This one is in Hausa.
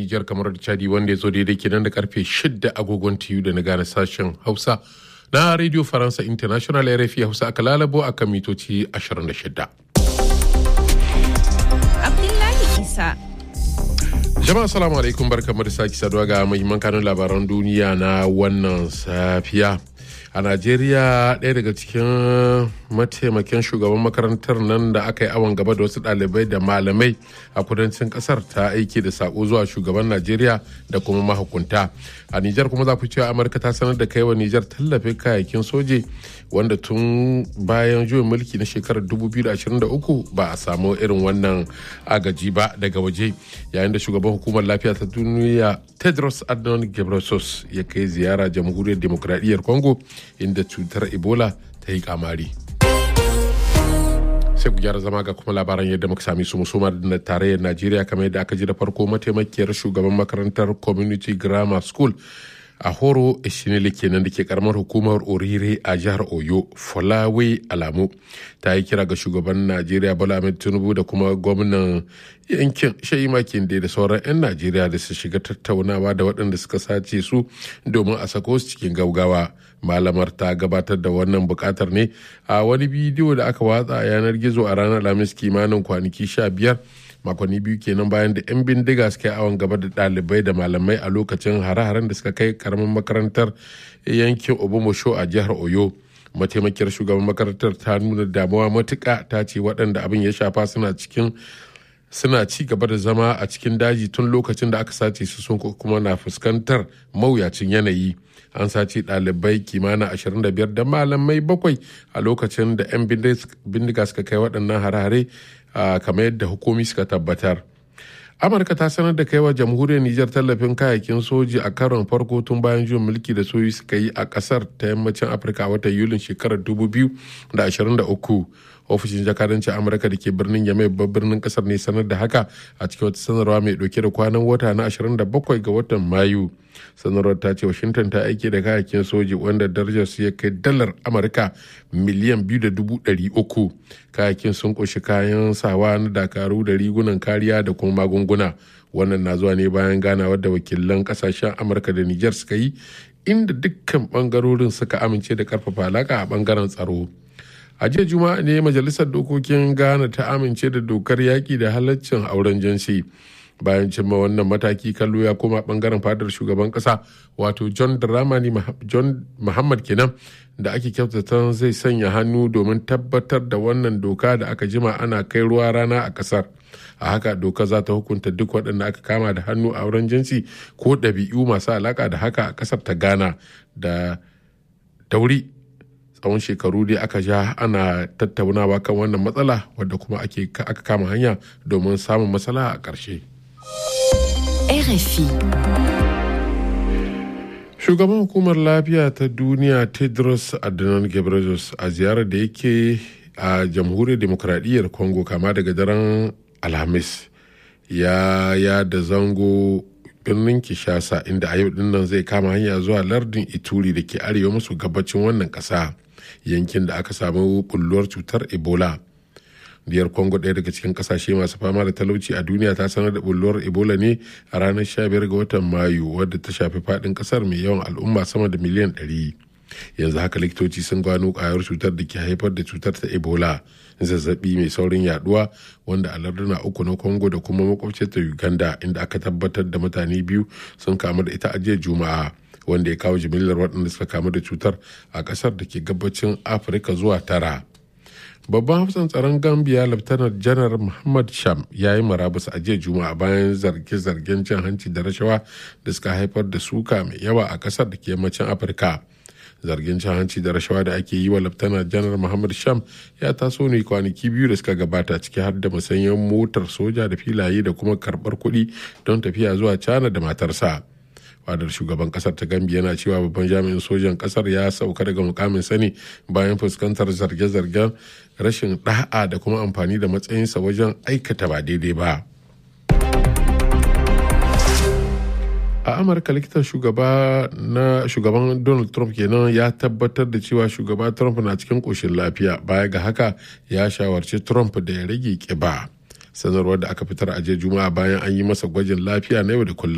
Nijar kamar da Chadi wanda ya zo daidai kenan da karfe 6 agogon TU da na gane sashen Hausa na Radio Faransa International RFI Hausa aka lalabo a kan mitoci 26. Abdullahi Isa. Jama'a salamu alaikum barkamu da sake saduwa ga muhimman kanun labaran duniya na wannan safiya. a najeriya ɗaya daga cikin mataimakin shugaban makarantar nan da aka yi awon gaba da wasu ɗalibai da malamai a kudancin ƙasar ta aiki da sako zuwa shugaban najeriya da kuma mahukunta a nijar kuma za ku cewa amurka ta sanar da kai wa nijar tallafin kayayyakin soje wanda tun bayan juyin mulki na shekarar 2023 ba a samu irin wannan agaji ba daga waje yayin da shugaban hukumar lafiya ta duniya tedros adhanom ghebreyesus ya kai ziyara jamhuriyar demokradiyyar congo inda cutar ebola ta yi kamari sai ku gyara zama ga kuma labaran yadda muka sami su musoma da tarayyar najeriya kamar yadda aka ji da farko mataimakiyar shugaban makarantar community grammar school a horo ishinili kenan da ke karamar hukumar orire a jihar oyo folawe alamu ta yi kira ga shugaban najeriya bola ahmed tinubu da kuma gwamnan yankin shayi makin da sauran 'yan najeriya da su shiga tattaunawa da waɗanda suka sace su domin a sako su cikin gaugawa malamar ta gabatar da wannan bukatar ne a wani bidiyo da aka watsa a yanar gizo a ranar alhamis kimanin kwanaki sha biyar makonni biyu kenan bayan da 'yan bindiga suka yi awon gaba da ɗalibai da malamai a lokacin hare-haren da suka kai karamin makarantar yankin obomosho a jihar oyo mataimakiyar shugaban makarantar ta nuna damuwa matuka ta ce waɗanda abin ya shafa suna cikin suna ci gaba da zama a cikin daji tun lokacin da aka sace su sun kuma na fuskantar mawuyacin yanayi an sace ɗalibai kimanin 25 da malamai bakwai a lokacin da 'yan bindiga suka kai waɗannan hare-hare kamar yadda hukumi suka tabbatar amurka ta sanar da kaiwa jamhuriyar nijar tallafin kayayyakin soji a karon farko tun bayan juyin mulki da soji suka yi a kasar ta yammacin afirka a watan yulin shekarar 2023 ofishin jakadancin amurka da ke birnin yamai babban birnin kasar ne sanar da haka a cikin wata sanarwa mai dauke da kwanan wata na 27 ga watan mayu sanarwar ta ce washington ta aiki da kayayyakin soji wanda darajar su ya kai dalar amurka miliyan biyu da dubu ɗari uku kayayyakin sun ƙunshi kayan sawa na dakaru da rigunan kariya da kuma magunguna wannan na zuwa ne bayan ganawar da wakilan kasashen amurka da niger suka yi inda dukkan bangarorin suka amince da karfafa alaka a bangaren tsaro a jiya juma'a ne majalisar dokokin ghana ta amince da dokar yaƙi da halaccin auren jinsi bayan cimma wannan mataki kallo ya koma bangaren fadar shugaban kasa wato john dramani john muhammad kenan da ake kyautata zai sanya hannu domin tabbatar da wannan doka da aka jima ana kai ruwa rana a kasar a haka doka za ta hukunta duk waɗanda aka kama da hannu a wurin jinsi ko ɗabi'u masu alaƙa da haka a kasar ta ghana da dauri tsawon shekaru dai aka ja ana tattaunawa kan wannan matsala wadda kuma aka kama hanya domin samun matsala a ƙarshe. RFI. Shugaban hukumar lafiya ta duniya Tedros Adhanom Ghebreyesus a ziyarar da yake a jamhuriyar demokradiyyar Congo kama daga daren Alhamis ya ya da zango birnin Kishasa inda a yau dinnan zai kama hanya zuwa lardin Ituri da ke arewa maso gabacin wannan ƙasa yankin da aka samu bulluwar cutar Ebola. diyar congo ɗaya daga cikin kasashe masu fama da talauci a duniya ta sanar da bulluwar ebola ne a ranar 15 ga watan mayu wadda ta shafi faɗin ƙasar mai yawan al'umma sama da miliyan 100 yanzu haka likitoci sun gano ƙwayar cutar da ke haifar da cutar ta ebola zazzabi mai saurin yaduwa wanda a larduna uku na congo da kuma makwabciyar ta uganda inda aka tabbatar da mutane biyu sun kamu da ita a jiya juma'a wanda ya kawo jimillar waɗanda suka kamu da cutar a ƙasar da ke gabacin afirka zuwa tara babban hafsan tsaron gambia laftanar janar muhammad sham ya yi marabus a jiya juma'a bayan zarge-zargen cin hanci da rashawa da suka haifar da suka mai yawa a kasar da ke yammacin afirka zargin cin hanci da rashawa da ake yi wa laftanar janar muhammad sham ya taso ne kwanaki biyu da suka gabata ciki har da musanyen motar soja da filaye da kuma karbar kuɗi don tafiya zuwa cana da matarsa fadar shugaban kasar ta gambi yana cewa babban jami'in sojan kasar ya sauka daga mukamin sani bayan fuskantar zarge-zargen rashin da'a da kuma amfani da matsayinsa wajen aikata ba daidai ba a amurka likitan shugaba na shugaban donald trump kenan ya tabbatar da cewa shugaba trump na cikin koshin lafiya baya ga haka ya shawarci trump da ya rage kiba sanarwar da aka fitar a jiya juma'a bayan an yi masa gwajin lafiya na yau da kullum